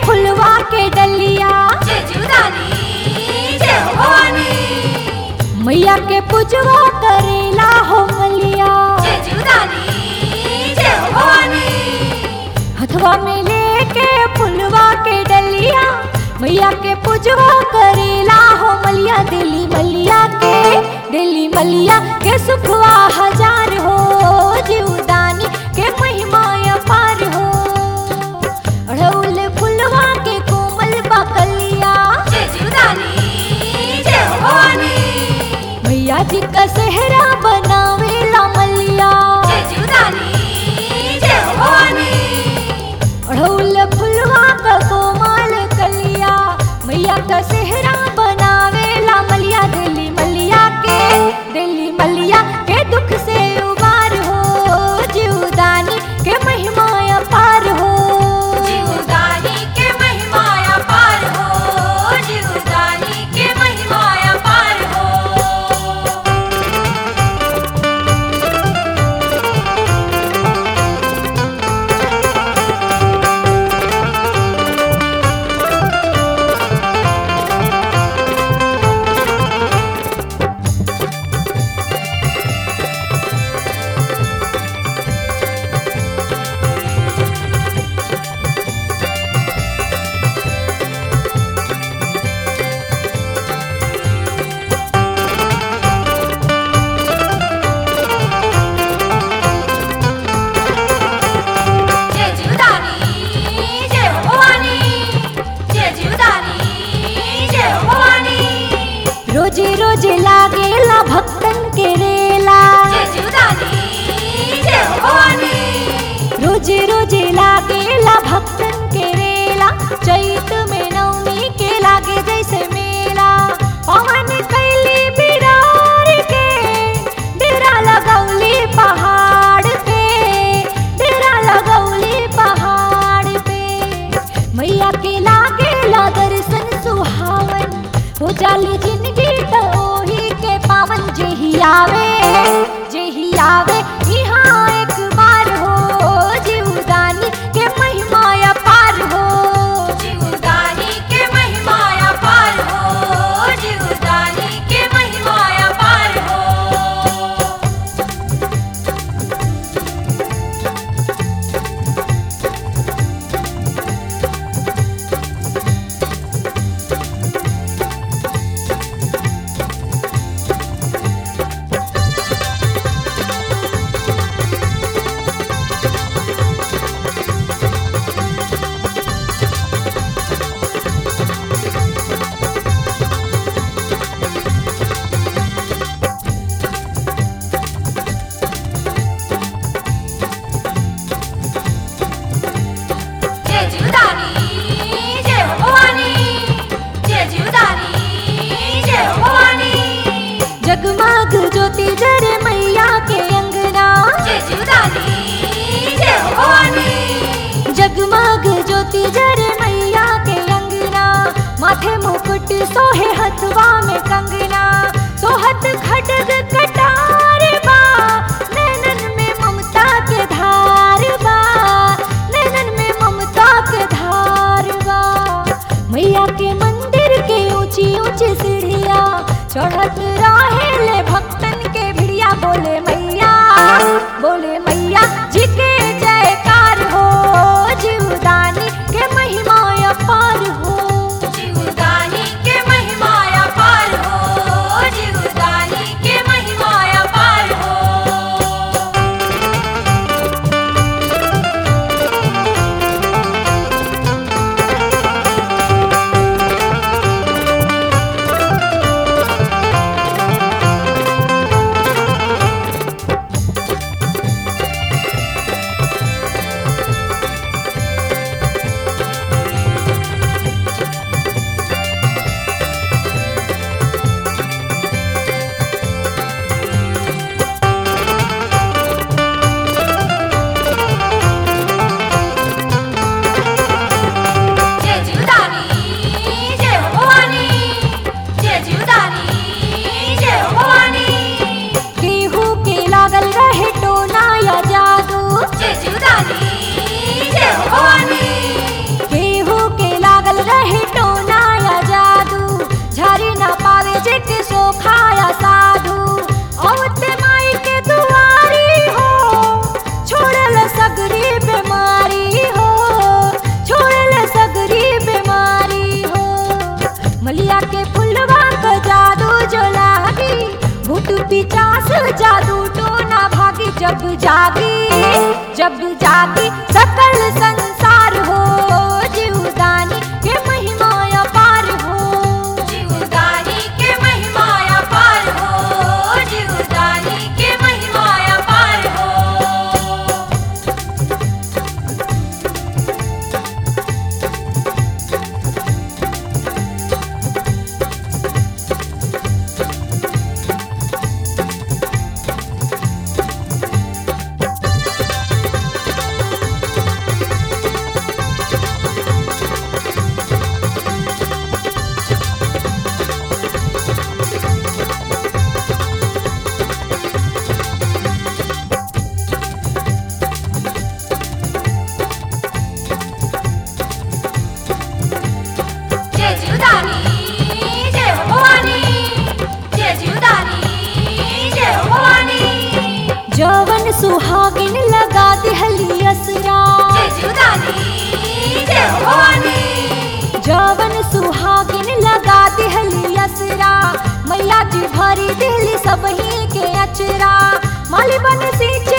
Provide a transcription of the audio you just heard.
फुलवा के डलिया जय जीवदानी जय हो भवानी मैया के पूजवा करेला हो मलिया जय जीवदानी जय हो भवानी हथवा में लेके फुलवा के डलिया मैया के पूजवा करेला हो मलिया दिली मलिया के दिली मलिया के सुखवा हजार हो जीवदानी के महिमा अपार हो अड़उल फुलवा के कोमल बकलिया जय जीवदानी जय हो भवानी मैया जी का सेहरा बनावेला मलिया जय जीवदानी जय हो भवानी अड़उल फुलवा का कोमल कलिया मैया का सेहरा बनावेला मलिया दिली मलिया के दिली मलिया के दुख से उबार हो जीवदानी के महिमा अपार हो जीवदानी के महिमा अपार हो जीवदानी के महिमा अपार हो जय जीवदानी जय हो भवानी जय जीवदानी जय हो भवानी रोजे रोजे लागेला भक्तन के रेला जय जीवदानी जय हो भवानी रोजे रोजे लागेला भक्तन के रेला चैत में नवमी के लागे जैसे मेला पवन कैली बिरार के डेरा लगौली पहाड़ पे डेरा लगौली पहाड़ पे मैया के लागेला दर्शन सुहावन हो जाली जिंदगी तो ओही के पावन जेही आवे जेही आवे यहाँ एक बार हो जीवदानी के महिमा अपार हो जीवदानी के महिमा अपार हो जीवदानी के महिमा अपार हो जय जीवदानी जय हो भवानी जय जीवदानी जय हो भवानी जगमग ज्योति जरे मैया के अंगना जय जीवदानी जय हो भवानी जगमग ज्योति जरे मैया के अंगना माथे मुकुट सोहे हथवा में कंगना सोहत खडग कटार बा नैनन में ममता के धार बा नैनन में ममता के धार बा मैया के मंदिर के ऊंची ऊंची सीढ़िया चढ़त रहे ले भक्तन के भिड़िया बोले मैया बोले मैया जी के जयकार हो जीवदानी के महिमा अपार हो जीवदानी के महिमा अपार हो जीवदानी के महिमा अपार हो मलिया के फुलवा का जादू जो लागी भूत पिचास जादू टोना भागी जब जागी जब जागी सकल संसार हो जीवदानी के महिमा अपार हो जीवदानी के महिमा अपार हो जीवदानी के महिमा अपार हो जय जीवदानी जय हो भवानी जय जीवदानी जय हो भवानी जवन सुहागिन लगा दिहली असरा जय जीवदानी जय हो भवानी जवन सुहागिन लगा दिहली असरा मैया जी भरी दिहली सबही के अचरा माली बन सींचे